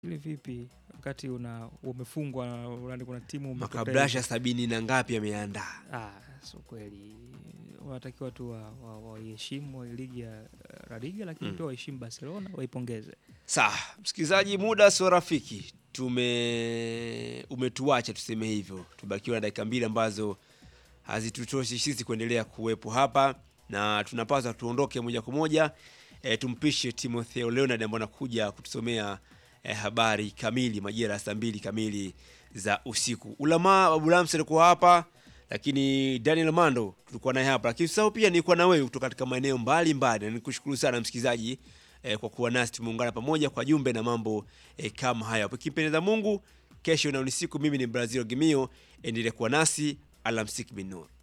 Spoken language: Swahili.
Ile vipi wakati una umefungwa una, kuna timu umetoka Makabrasha hivi. sabini na ngapi ameandaa? Ah, sio kweli. Wanatakiwa tu waiheshimu wa, wa waiheshimu wa ligi ya uh, La Liga lakini Mm. pia waheshimu Barcelona waipongeze. Sawa, msikilizaji, muda sio rafiki, tume umetuacha tuseme hivyo, tubakiwa na dakika mbili ambazo hazitutoshi sisi kuendelea kuwepo hapa, na tunapaswa tuondoke moja kwa moja e, tumpishe Timotheo Leonard ambaye anakuja kutusomea e, habari kamili majira ya saa mbili kamili za usiku. Ulamaa Babulamsi alikuwa hapa, lakini Daniel Mando tulikuwa naye hapa, lakini sasa pia nilikuwa na wewe kutoka katika maeneo mbalimbali, na nikushukuru sana msikilizaji eh, kwa kuwa nasi tumeungana pamoja kwa jumbe na mambo eh, kama haya. Ikimpendeza Mungu, kesho na ni siku. Mimi ni Brazil Gimio, endelea kuwa nasi. Alamsik bin Nur.